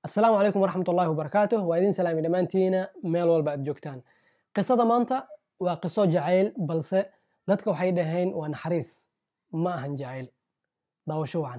asalaamu calaykum waraxmat ullahi wabarakaatuh waa idin salaami dhammaantiina meel walba aad joogtaan qisada maanta waa qiso jacayl balse dadka waxay dhaheen waa naxariis ma ahan jacayl daawasho wacan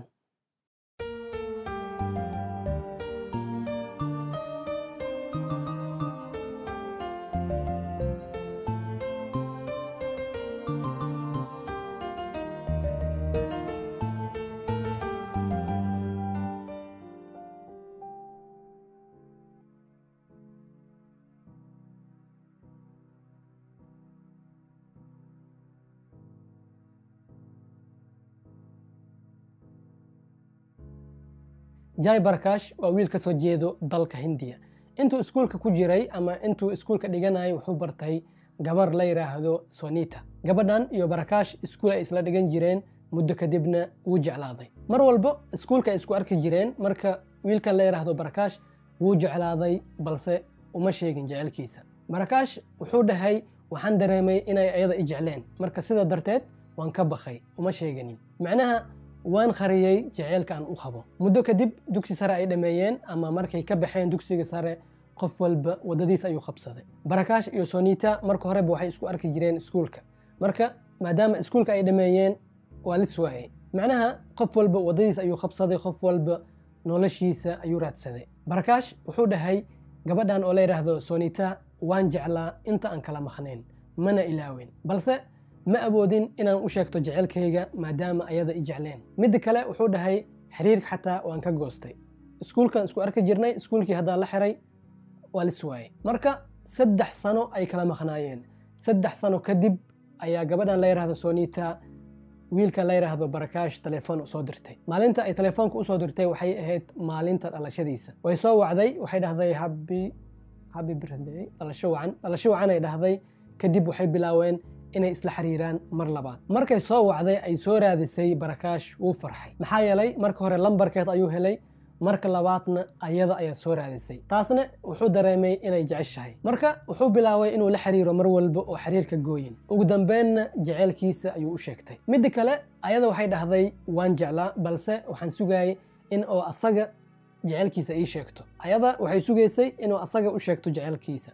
jai barakash waa wiil ka soo jeedo dalka hindiya intuu iskuulka ku jiray ama intuu iskuulka dhiganayay wuxuu bartay gabar la yidhaahdo sonita gabadhan iyo barakash iskuul ay isla dhigan jireen muddo kadibna wuu jeclaaday mar walba iskuulka ay isku arki jireen marka wiilkan la yidhaahdo barakash wuu jeclaaday balse uma sheegin jecelkiisa barakash wuxuu dhahay waxaan dareemay inay ayada i jecleen marka sida darteed waan ka bakay uma sheeganin macnaha waan qariyey jaceylka aan u qabo muddo kadib dugsi sare ay dhammeeyeen ama markay ka baxeen dugsiga sare qof walba waddadiis ayuu qabsaday barakash iyo sonita marka horeba waxay isku arki jireen iskuulka marka maadaama iskuulka ay dhammeeyeen waa lis waayey macnaha qof walba waddadiis ayuu qabsaday qof walba noloshiisa ayuu raadsaday barakash wuxuu dhahay gabadhan oo la yidhaahdo sonita waan jeclaa inta aan kala maqnayn mana ilaawen balse ma awoodin inaan u sheegto jecelkayga maadaama ayada i jecleen midda kale wuxuu dhahay xiriirka xataa waan ka goostay iskuulkan isku arki jirnay iskuulkii haddaa la xiray waa lis waayey marka saddex sano ay kala maqnaayeen saddex sano kadib ayaa gabadhan la yidhahdo sonita wiilkan la yidhaahdo barakash telefoon usoo dirtay maalinta ay telefoonka usoo dirtay waxay ahayd maalinta dhalashadiisa way soo wacday waxay dhahday habi habi birthday dhalasho wacan dhalasho wacan ay dhahday kadib waxay bilaaween inay isla xiriiraan mar labaad markay soo wacday ay soo raadisay barakash wuu farxay maxaa yeelay marka hore lambarkeed ayuu helay marka labaadna ayada ayaa soo raadisay taasna wuxuu dareemay inay jeceshahay marka wuxuu bilaabay inuu la xiriiro mar walba oo xiriirka gooyin ugu dambeynna jeceylkiisa ayuu u sheegtay midda kale ayada waxay dhahday waan jeclaa balse waxaan sugayay in oo asaga jeceylkiisa ii sheegto ayada waxay sugaysay inuu asaga u sheegto jeceylkiisa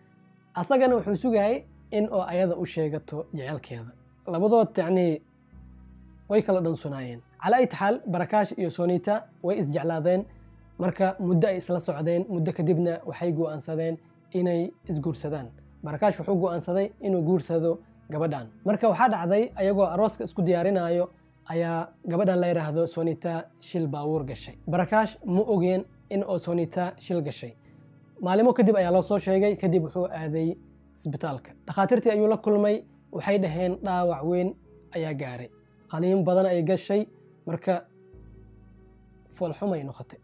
asagana wuxuu sugayay in oo ayada u sheegato jecelkeeda labadood yacnii way kala dhansunaayeen calaa ayt xaal barakash iyo sonita way isjeclaadeen marka muddo ay isla socdeen muddo kadibna waxay go'aansadeen inay isguursadaan barakash wuxuu go'aansaday inuu guursado gabadhan marka waxaa dhacday ayagoo arooska isku diyaarinaayo ayaa gabadhan la yidhaahdo sonita shil baawuur gashay barakash ma ogeen in oo sonita shil gashay maalimo kadib ayaa loo soo sheegay kadib wuxuu aaday isbitaalka dhakhaatiirtii ayuu la kulmay waxay dhaheen dhaawac weyn ayaa gaaray qaliin badan ay gashay marka foolxumay noqotay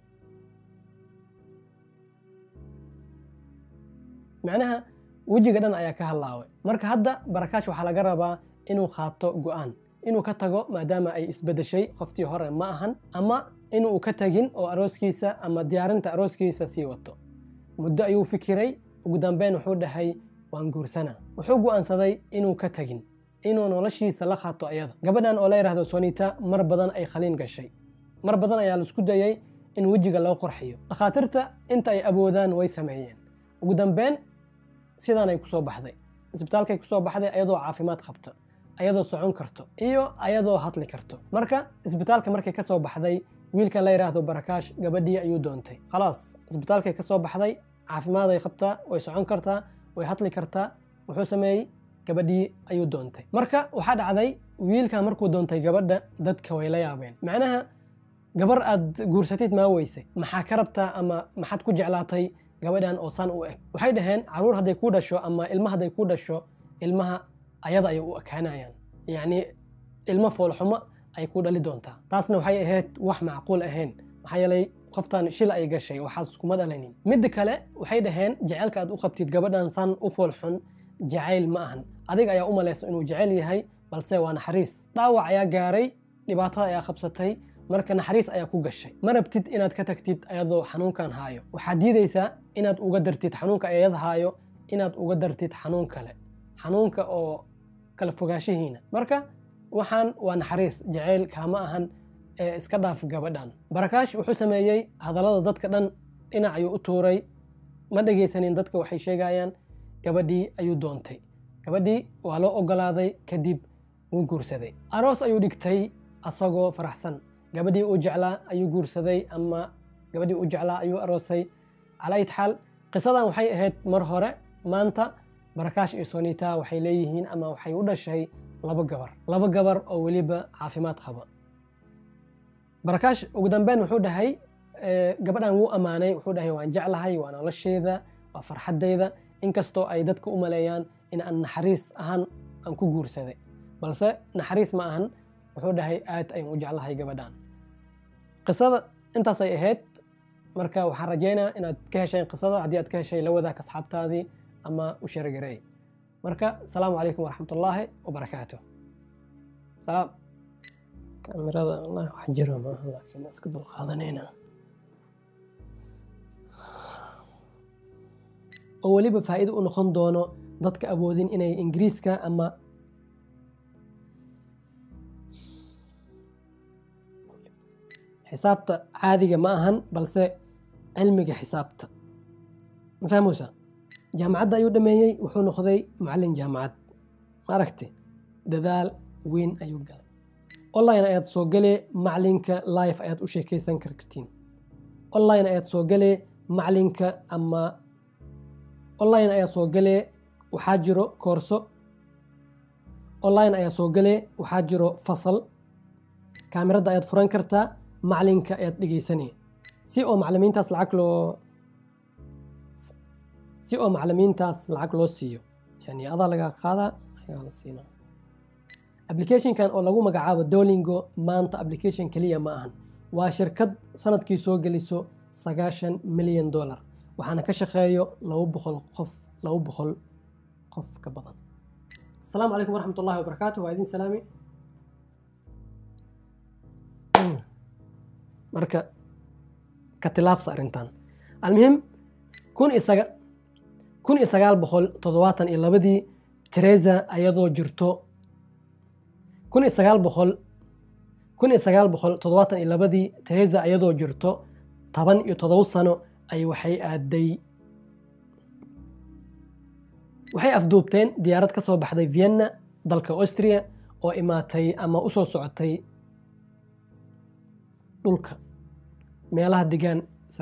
macnaha wejiga dhan ayaa ka hallaaway marka hadda barakash waxaa laga rabaa inuu qaato go'aan inuu ka tago maadaama ay isbedeshay qoftii hore ma ahan ama inuu ka tagin oo arooskiisa ama diyaarinta arooskiisa sii wato muddo ayuu fikiray ugu dambeyn wuxuu dhahay waan guursana wuxuu go'aansaday inuu ka tagin inuu noloshiisa la qaato ayada gabadhan oo la yidhaahdo sonita mar badan ay khaliin gashay mar badan ayaa laisku dayay in wejiga loo qorxiyo dhakhaatiirta inta ay awoodaan way sameeyeen ugu dambeyn sidaanay kusoo baxday isbitaalkay kusoo baxday ayadoo caafimaad qabta ayadoo socon karto iyo ayadoo hadli karto marka isbitaalka markay ka soo baxday wiilkan la yidhaahdo barakash gabadhii ayuu doontay khalaas isbitaalkay ka soo baxday caafimaad ay qabtaa way socon kartaa way hadli kartaa wuxuu sameeyey gabadhii ayuu doontay marka waxaa dhacday wiilkan markuu doontay gabadha dadka way la yaabeen macnaha gabar aad guursatid maa weysay maxaa ka rabtaa ama maxaad ku jeclaatay gabadhan oo saan u eg waxay dhaheen caruur hadday ku dhasho ama ilma hadday ku dhasho ilmaha ayada ayay u ekaanayaan yacni ilmo foolxumo ay ku dhali doontaa taasna waxay ahayd wax macquul ahayn maxaa yeelay qoftan shil ay gashay waxaas kuma dhalanin midda kale waxay dhaheen jaceylka aad u qabtid gabadhan san u foolxun jacayl ma ahan adiga ayaa u malayso inuu jecel yahay balse waa naxariis dhaawac ayaa gaaray dhibaatada ayaa qabsatay marka naxariis ayaa ku gashay ma rabtid inaad ka tagtid ayadoo xanuunkan haayo waxaad diidaysaa inaad uga dartid xanuunka ayad haayo inaad uga dartid xanuun kale xanuunka oo kala fogaanshihiina marka waxaan waa naxariis jacayl kaama ahan ee iska dhaaf gabadhan barakaash wuxuu sameeyey hadallada dadka dhan dhinac ayuu u tuuray ma dhegaysanin dadka waxay sheegayaan gabadhii ayuu doontay gabadhii waa loo ogolaaday kadib wuu guursaday aroos ayuu dhigtay asagoo faraxsan gabadhii uu jeclaa ayuu guursaday ama gabadhii uu jeclaa ayuu aroosay calaa ayt xaal qisadan waxay ahayd mar hore maanta barakaash iyo sonita waxay leeyihiin ama waxay u dhashay laba gabar laba gabar oo weliba caafimaad qaba barakaash ugu dambeyn wuxuu dhahay gabadhan wuu ammaanay wuxuu dhahay waan jeclahay waa nolosheeda waa farxaddayda inkastoo ay dadka u maleeyaan in aan naxariis ahaan aan ku guursaday balse naxariis ma ahan wuxuu dhahay aad ayaan u jeclahay gabadhan qisada intaasay ahayd marka waxaan rajaynayaa inaad ka hesheen qisada haddii aad ka heshay la wadaag asxaabtaadii ama u sheergareey marka asalaamu calaykum waraxmatullaahi wabarakaatu salaam kaamirada wallahi wax jiro maaha laakiin iska dulqaadanayna oo weliba faa'iido u noqon doono dadka awoodin inay ingiriiska ama xisaabta caadiga ma ahan balse cilmiga xisaabta ma fahmeysa jaamacadda ayuu dhameeyey wuxuu noqday macallin jaamacad ma aragti dadaal weyn ayuu galay online ayaad soo galee macallinka life ayaad u sheekaysan kartiin online ayaad soo galee macallinka ama online ayaa soo galee waxaa jiro koorso online ayaa soo galee waxaa jiro fasal kaamirada ayaad furan kartaa macallinka ayaad dhegeysanay si oo macalimiintaas lacag loo si oo macalimiintaas lacag loo siiyo yani adaa laga qaadaa ayaa la siinaa applicationkan oo lagu magacaabo dolingo maanta application keliya ma ahan waa shirkad sanadkii soo geliso sagaashan milyan dollar waxaana ka shaqeeyo laba boqol qof laba boqol qof ka badan asalaamu calaykum waraxmat ullahi wabarakaatu waa idin salaami marka ka tilaabsa arrintan almuhim kun isaga kun iyo sagaal boqol toddobaatan iyo labadii teresa ayadoo jirto kun iyo sagaal boqol kun iyo sagaal boqol toddobaatan iyo labadii teresa ayadoo jirto toban iyo toddoba sano ay waxay aaday waxay afduubteen diyaarad ka soo baxday vienna dalka austria oo imaatay ama u soo socotay dhulka meelaha degaan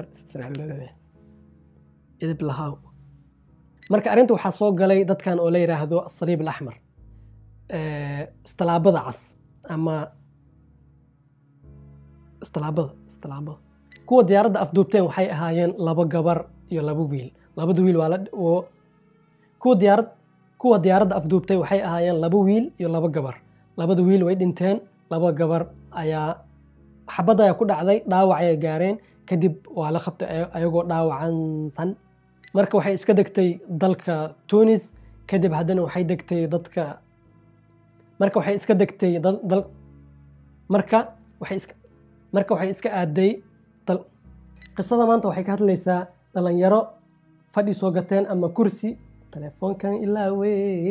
idib lahaw marka arrinta waxaa soo galay dadkan oo la yidhaahdo asaliib alaxmar istalaabada cas ama istalaabada istalaabada kuwa diyaaradda afduubteen waxay ahaayeen laba gabar iyo laba wiil labada wiil waa la kuwa diyaarad kuwa diyaaradda afduubtay waxay ahaayeen laba wiil iyo laba gabar labada wiil way dhinteen laba gabar ayaa xabad ayaa ku dhacday dhaawac ayay gaareen kadib waa la qabtay ayagoo dhaawacansan marka waxay iska degtay dalka tunis kadib haddana waxay degtay dadka marka waxay iska degtay dal marka waxay iska marka waxay iska aaday dal qisada maanta waxay ka hadlaysaa dhalinyaro fadhi soo gateen ama kursi telefoonkan ilaawe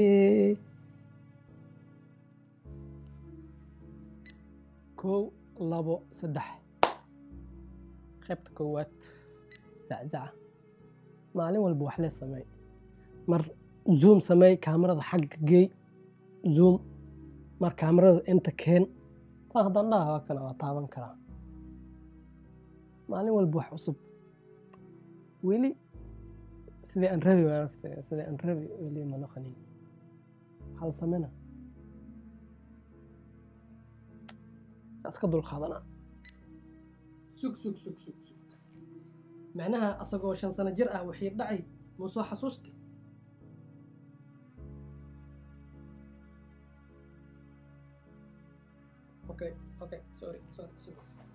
kow labo saddex qaybta koowaad zaczaca maalin walba wax lee sameey mar zoom sameey kaamarada xagga geey zoom mar kaamarada inta keen saa haddaan dhaha waa kana waa taaban karaa maalin walba wax cusub weli sidii aan rabi waan aragtay sidii aan rabi weli ma noqonin hal samena iska dulqaadanaa sug sug sug sug sug macnaha asagoo shan sano jir ah wixii dhacay muu soo xasuusta okay okay sorry sorry sorry